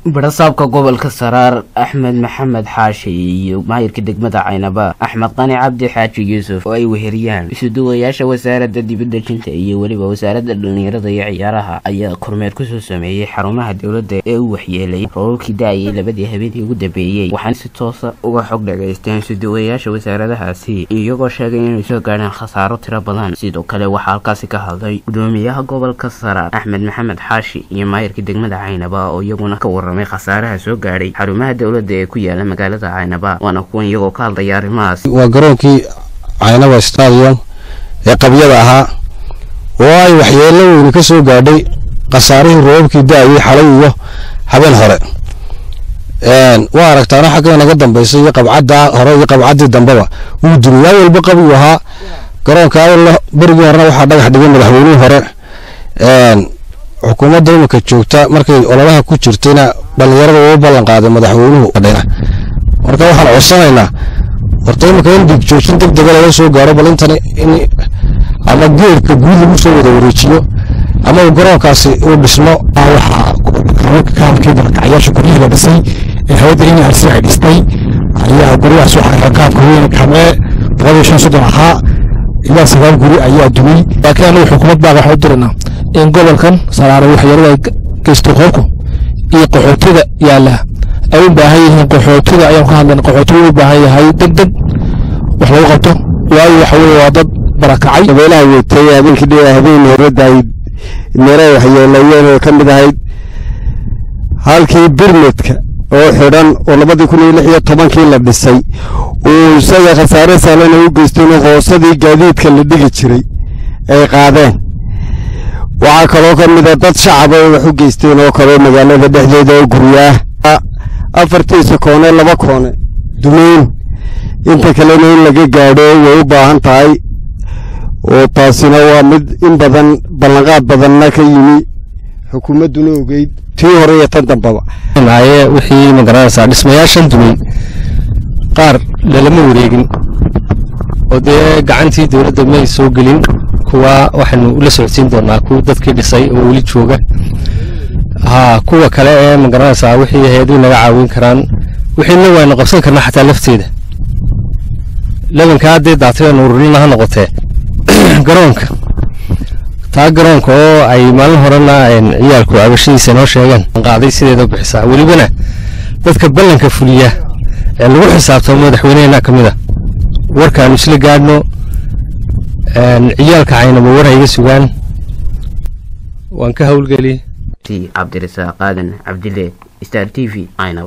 barasaabka gobolka saraar axmed maxamed xaashi iyo maayirka degmada caynaba axmed qani cabdi xaaji yuusuf oo ay weheriyaan isuduwayaasha wasaaradda dibadejinta iyo weliba wasaaradda dhallinyarada iyo ciyaaraha ayaa kormeer kusoo sameeyey xarumaha dowladda ee u waxyeelay roorarkii da-ayay labadii habeenkii ugu dambeeyey waxaana si toosa uga xog dhagaysteen isuduwayaasha wasaaradahaasi iyagoo sheegay inay soo gaadheen khasaaro tiro badan sidoo kale waxaa halkaasi ka hadlay gudoomiyaha gobolka saraar axmed maxamed xaashi iyo maayirka degmada caynaba oo iyaguna ka waramay khasaaraha soo gaadhay xarumaha dowladda ee ku yaala magaalada caynaba waana kuwan iyagoo ka hadlaya arrimahaas waa garoonkii caynaba stadium ee qabyada ahaa oo ay waxyeello weyni ka soo gaadhay khasaarihii roobabkii da-ayay xalay iyo habeen hore waa aragtaana xagga naga dambaysa iyo qabcadda hore iyo qabcaddii dambeba wuu duniyaa walba qabigu ahaa garoonka berigii horena waxaa dhagax dhigay madaxweynihii hore xukuumadda iminka joogta markay ololaha ku jirtayna dhallinyarada uu ballan qaaday madaxweynuhu marka waxaan codsanaynaa horta iminka in dhiig joojin deg dega laga soo gaaro bal intan in ama geerka guud lagu soo wada wareejiyo ama uu garoonkaasi uu dhismo waxaa kaabkii barkacyaasha guryihii la dhisay ee hawada in arsi ay dhistay ayaa guryahaas waxaa kaabka weyn kamee boqol iyo shan soddon ahaa ilaa sagaal guri ayaa dumay laakiin anigu xukuumad baa waxaa u diranaa in gobolkan saraare waxyeelada geysto qoobku iyo qaxootiga yaala ay u baahan yihiin qaxootiga ayaan ka hadlayna qaxootiga u baahan yahay deg deg wax lagu qabto waayo waxa weye waa dad barakacay dabeelaha weetay habeenkii dhi habeen horadayd meelo waxyeelayeen oo ka mid ahayd halkii birmedka oo xidhan oo labadii kun iyo lix iyo tobankii la dhisay uu isaga khasaare saalana u geysteen oo hoosadii gaadiidka la dhigi jiray ay qaadeen waxaa kaloo ka mida dad shacaba ay wax u geysteen oo kaleo magaalada dhexdeeda oo guryaah afartiisa koone laba koone dumeyn inta kalena in laga gaadho way u baahan tahay oo taasina waa mid in badan ballanqaad badanna ka yimi xukuumadduna ogeyd tii hore iyo tan dambaba maaye wixii magaranaysaa dhismayaashan dumay qaar lalama wareegin oo dee gacantii dowladda may soo gelin kuwa waxaynu ula socodsiin doonaa kuwa dadkii dhisay oo weli jooga haa kuwa kale ee magaranaysaa wixii hay-aduhu naga caawin karaan wixiina waynu qabsan karnaa xataa lafteeda labankaa haddee daatayanu ururina ha noqotee garoonka taa garoonka oo ay maalin horena ciyaalku cabashadiisa noo sheegeen qaaday sideeda bixisaa welibana dadka ballanka fuliya ee lagu xisaabtamo madaxweynehena ka mid a warkaanu isla gaadhno ciyaalka caynaba war hayga sugaan waan ka howlgeli cabdirasaaq aadan cabdile star t v